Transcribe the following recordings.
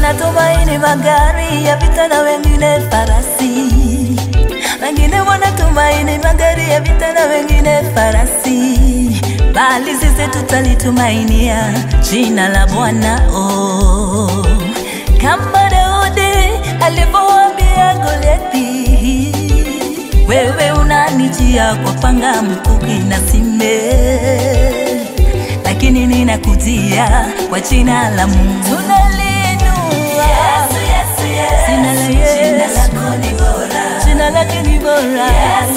wanatumaini magari ya vita na wengine farasi, wengine wanatumaini magari ya vita na wengine farasi, bali sisi tutalitumainia jina la Bwana. Oh, kama Daudi alivyowaambia Goliathi, wewe unanijia kwa panga, mkuki na sime, lakini ninakujia kwa jina la Mungu. Tunaliinua jina la Yesu, jina lake ni bora.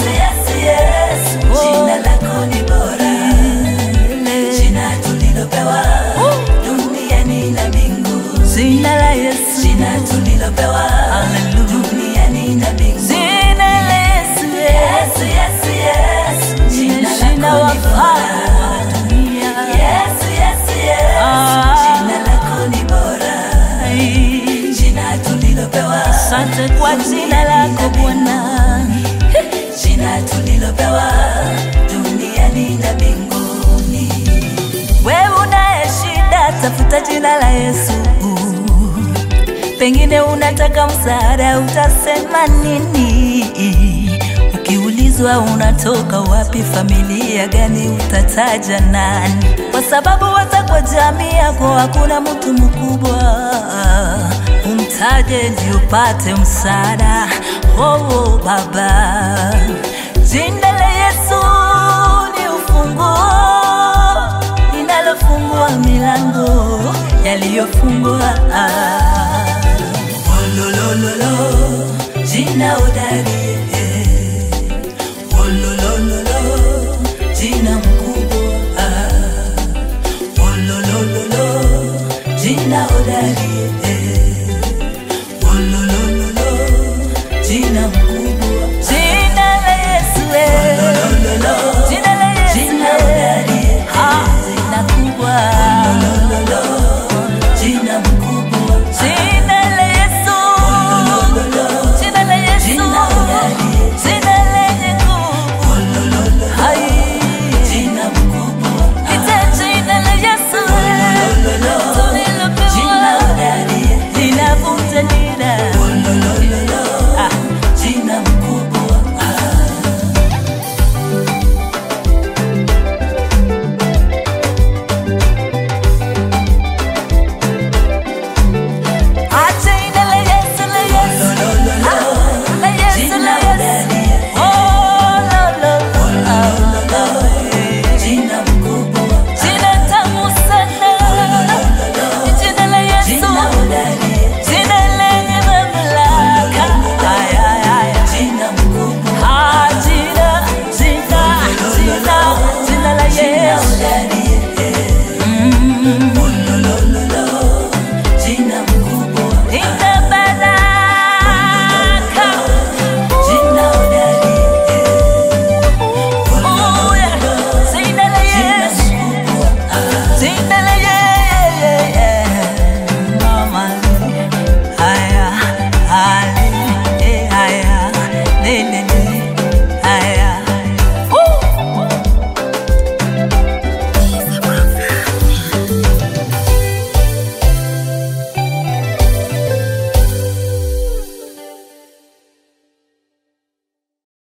Oh. Jina lako ni bora, jina tulilopewa duniani na mbingu, Jina la Yesu, jina tulilopewa Hallelujah. duniani na mbingu. jina la Yesu, Yesu, Yesu, Yesu, jina jina lako ni wafalme bora. wa dunia. Yesu, Yesu, Yesu, Ah. jina lako ni bora, Ai, jina tulilopewa Asante kwa jina lako Bwana. jina tulilopewa duniani na mbinguni. Wewe unaye shida, tafuta jina la Yesu. Pengine unataka msaada, utasema nini? Ukiulizwa unatoka wapi, familia gani, utataja nani? Kwa sababu hata kwa jamii yako hakuna mtu mkubwa, umtaje ndio upate msaada. Oh, oh, Baba, jina la Yesu ni ufunguo linalofungua milango yaliyofungwa. Ololololo, jina udari